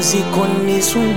music on this one.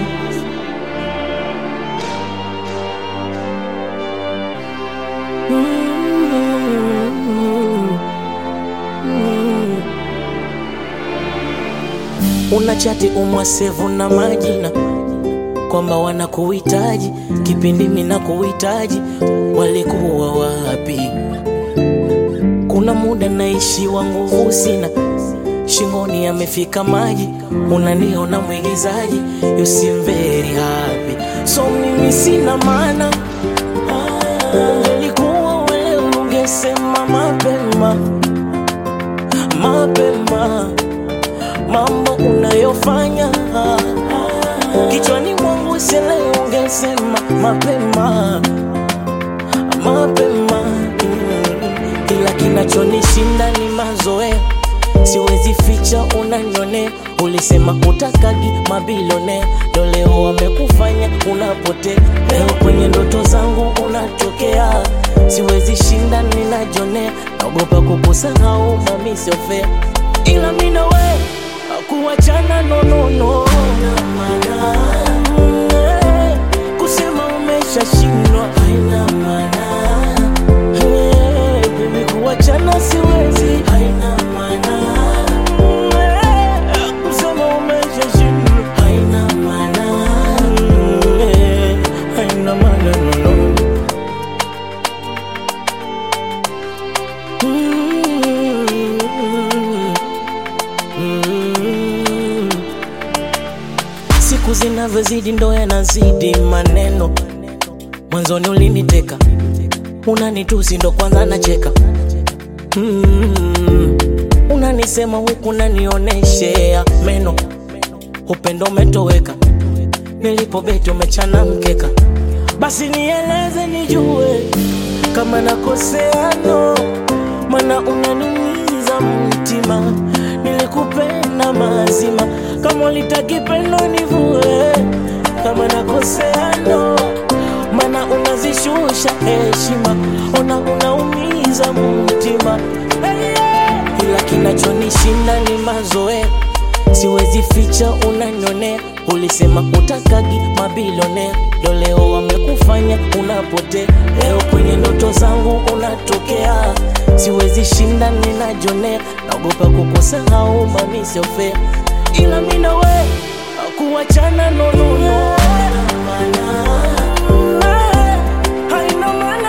Una chati umwasevu na majina kwamba wanakuhitaji kipindi mina kuhitaji, walikuwa wapi? Kuna muda naishiwa nguvu sina, shingoni amefika maji, unaniona mwigizaji, you seem very happy, so mimi sina maana. Ungelikuwa wewe ungesema mapema mapema mambo unayofanya kichwani mwangu sele, ungesema mapema mapema, mm. ila kinachonishinda ni mazoea, siwezi ficha, unanyonea. Ulisema utakagi mabilionea, ndo leo wamekufanya unapotea. Leo kwenye ndoto zangu unatokea, siwezi shinda, ninajonea, naogopa kukusahau, mami sio fair, ila mimi na wewe kuachana no no no Mm, eh, kusema umeshashindwa haina maana Eh, baby kuachana siwezi haina maana Mm, eh, kusema umeshashindwa haina maana Mm, eh, haina maana no no Mm. Mm. Siku zinavyozidi ndo yanazidi maneno. Mwanzoni uliniteka, unanitusi ndo kwanza nacheka. Mm. Unanisema huku nanioneshea meno, upendo umetoweka, nilipobeti umechana mkeka. Basi nieleze nijue kama nakosea no, mana unaniumiza mtima. Nilikupenda mazima, kama ulitaki pendo nivue. Kama nakosea no, mana unazishusha heshima, ona unaumiza mtima. Hey, yeah. Ila kinachonishinda ni mazoea, siwezi ficha, unanyonea. Ulisema utakagi mabilionea, ndo leo wamekufanya unapotea. Leo kwenye ndoto zangu unatokea, siwezi shinda, ninajonea. Naogopa kukusahau, mami sio fair, ila mimi na wewe kuachana no no no haina maana